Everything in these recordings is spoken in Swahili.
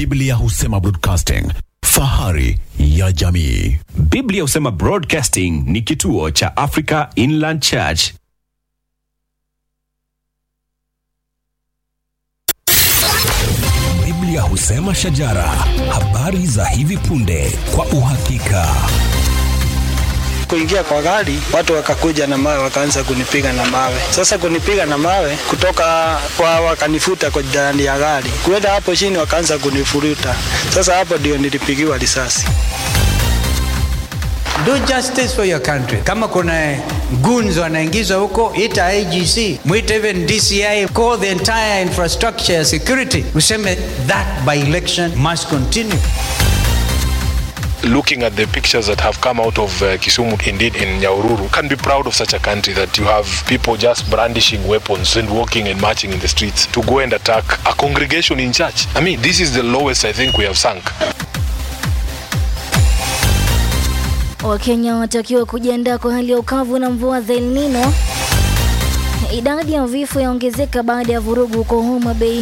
Biblia husema broadcasting, fahari ya jamii. Biblia husema Broadcasting ni kituo cha Africa Inland Church. Biblia husema shajara, habari za hivi punde kwa uhakika. kuingia kwa gari, watu wakakuja na mawe, wakaanza kunipiga na mawe. Sasa kunipiga na mawe kutoka kwa, wakanifuta kwa ndani ya gari, kuenda hapo chini, wakaanza kunifuruta. Sasa hapo ndio nilipigiwa risasi. Do justice for your country. Kama kuna goons wanaingizwa huko, ita IGC, mwite even DCI, call the entire infrastructure ya security, useme that by election must continue. looking at the pictures that have come out of uh, Kisumu, indeed in Nyaururu, can be proud of such a country that you have people just brandishing weapons and walking and marching in the streets to go and attack a congregation in church. I mean, this is the lowest I think we have sunk. Wakenya watakiwa kujiandaa kwa hali ya ukavu na mvua za El Nino. Idadi ya vifo yaongezeka baada ya vurugu huko Homa Bay,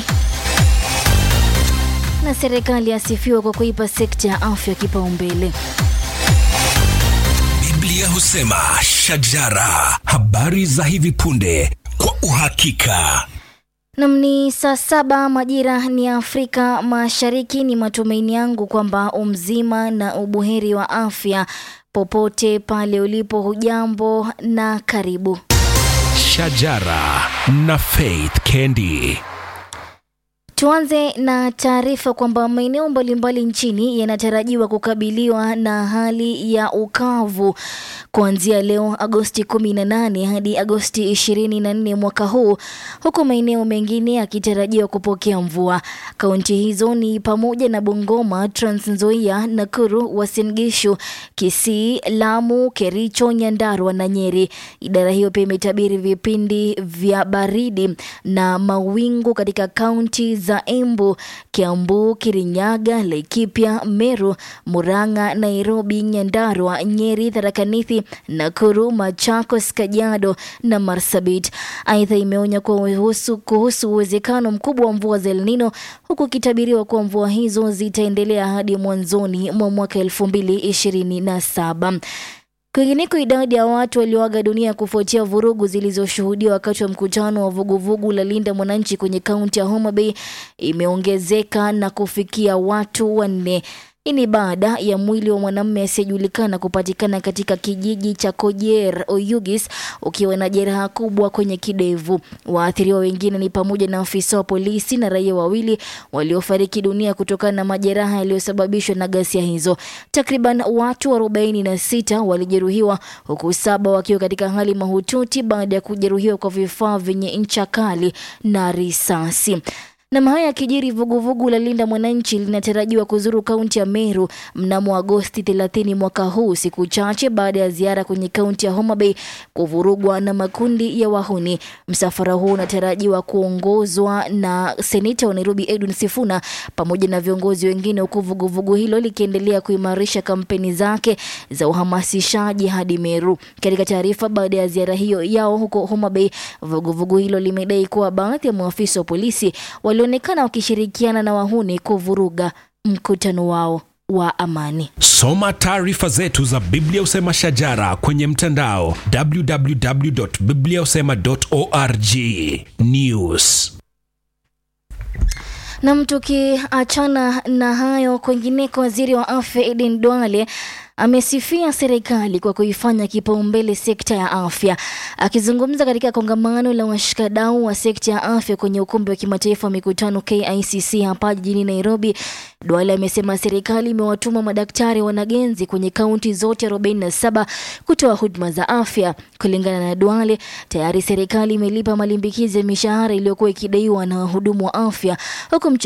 na serikali yasifiwa kwa kuipa sekta ya afya kipaumbele. Biblia husema shajara, habari za hivi punde kwa uhakika. Nam ni saa saba majira ni ya Afrika Mashariki. Ni matumaini yangu kwamba umzima na ubuheri wa afya popote pale ulipo. Hujambo na karibu. Shajara na Faith Kendi. Tuanze na taarifa kwamba maeneo mbalimbali nchini yanatarajiwa kukabiliwa na hali ya ukavu kuanzia leo Agosti 18 hadi Agosti 24 mwaka huu, huku maeneo mengine yakitarajiwa kupokea mvua. Kaunti hizo ni pamoja na Bungoma, Trans Nzoia, Nakuru, Uasin Gishu, Kisii, Lamu, Kericho, Nyandarua na Nyeri. Idara hiyo pia imetabiri vipindi vya baridi na mawingu katika kaunti za Embu, Kiambu, Kirinyaga, Laikipia, Meru, Murang'a, Nairobi, Nyandarua, Nyeri, Tharaka Nithi, Nakuru, Machakos, Kajiado na Marsabit. Aidha, imeonya kuhusu kuhusu uwezekano mkubwa wa mvua za El Nino huku ikitabiriwa kuwa mvua hizo zitaendelea hadi mwanzoni mwa mwaka elfu mbili ishirini na saba. Kwingineko, idadi ya watu walioaga dunia kufuatia vurugu zilizoshuhudiwa wakati wa mkutano wa vuguvugu la Linda Mwananchi kwenye kaunti ya Homa Bay imeongezeka na kufikia watu wanne. Hii ni baada ya mwili wa mwanamume asiyejulikana kupatikana katika kijiji cha Kojer Oyugis ukiwa na jeraha kubwa kwenye kidevu. Waathiriwa wengine ni pamoja na afisa wa polisi na raia wawili waliofariki dunia kutokana na majeraha yaliyosababishwa na ghasia hizo. Takriban watu 46 walijeruhiwa huku saba wakiwa katika hali mahututi baada ya kujeruhiwa kwa vifaa vyenye ncha kali na risasi. Na haya yakijiri, vuguvugu la Linda Mwananchi linatarajiwa kuzuru kaunti ya Meru mnamo Agosti 30 mwaka huu, siku chache baada ya ziara kwenye kaunti ya Homa Bay kuvurugwa na makundi ya wahuni. Msafara huu unatarajiwa kuongozwa na seneta wa Nairobi Edwin Sifuna pamoja na viongozi wengine, huku vuguvugu hilo likiendelea kuimarisha kampeni zake za uhamasishaji hadi Meru. Katika taarifa baada ya ziara hiyo yao huko Homa Bay, vuguvugu hilo limedai kuwa baadhi ya maafisa wa polisi walionekana wakishirikiana na wahuni kuvuruga mkutano wao wa amani. Soma taarifa zetu za Biblia husema shajara kwenye mtandao www.bibliahusema.org. News. Nam, tukiachana na hayo, kwingineko, waziri wa afya Eden Duale amesifia serikali kwa kuifanya kipaumbele sekta ya afya. Akizungumza katika kongamano la washikadau wa sekta ya afya kwenye ukumbi wa kimataifa wa mikutano KICC hapa jijini Nairobi, Duale amesema serikali imewatuma madaktari wanagenzi kwenye kaunti zote 47 kutoa huduma za afya. Kulingana na Duale, tayari serikali imelipa malimbikizi ya mishahara iliyokuwa ikidaiwa na wahudumu wa afya huku